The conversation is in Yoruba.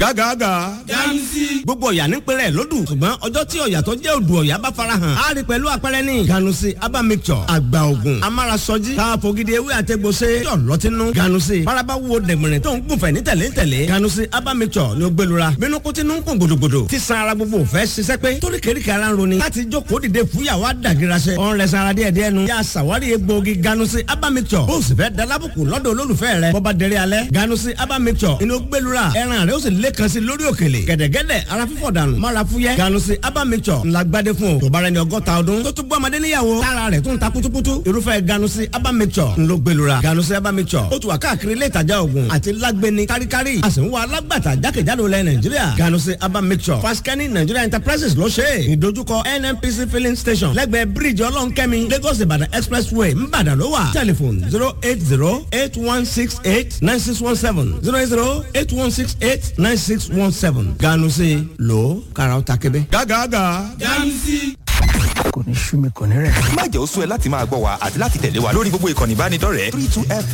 gágàgà. ganusi. gbogbo ọ̀yà nípínlẹ̀ lódù ṣùgbọ́n ọjọ́ tí ọ̀yà tó jẹ́ odò ọ̀yà bá farahàn á rí pẹ̀lú àpẹẹrẹ ní ganusi aba mixture àgbà ògùn amárasọjí káfogidi ewé àtẹgbọsẹ yọ lọtínú ganusi faraba wo dẹ̀gbẹ̀rẹ̀ tó ń gùnfẹ̀ ní tẹ̀lé tẹ̀lé ganusi aba mixture ni ó gbẹlura bínú kó tinú ń kún gbòdògbòdò tí san ara gbogbo fẹ́ ṣiṣẹ́ pé torí kèríkè ara ń roni láti jókòó dìde fúyàwó àdàgìrasẹ ọ̀n rẹ̀ sanra díẹ̀ díẹ̀ nu yà sàwárí egbòogi ganusi aba mixture bó o sì fẹ́ dalábùkù lọ́dọ̀ olólùfẹ́ rẹ bọ́ba dẹrẹ́ alẹ́ ganusi aba mixture inú gbẹlura ẹran rẹ ó sì lẹ́kan sí lórí òkèlè gẹ̀dẹ̀gẹ̀dẹ̀ ara fífọ̀ dànù mára fúyẹ́ ganusi aba mixture ńlá gbadé fún o tó bára ẹni ọgọ́ta ọdún tó tún bọ́ ọmọdé níyàwó tára rẹ̀ tún ta kutukutu irúfẹ́ ganusi aba mixture ńlọ gbẹlura ganusi aba mixture ó tún wà káàkiri ilé ìtajà oògùn àti lágbẹni káríkárí a sì ń wá alágbàtà jákèjádò lẹ nàìjíríà ganusi aba mixture faskani nigeria enterprises ló ṣe é ìdojúkọ nnpc filling station lẹ́gbẹ̀ẹ́ bíríìjì ọlọ́nkẹ́mi lagos ìbàdàn expressway ńbàdàn ló wà telephone zero eight zero eight one six eight nine six one seven zero eight zero eight one six eight nine six one seven ganusi lo karaw ta kebe. gágàgà. ganusi. kò ní sú mi kò ní rẹ̀. má jẹ́ ó sú ẹ láti máa gbọ́ wa àti láti tẹ̀lé wa lórí gbogbo ìkànnì ìbánidọ́rẹ̀ẹ́ three two f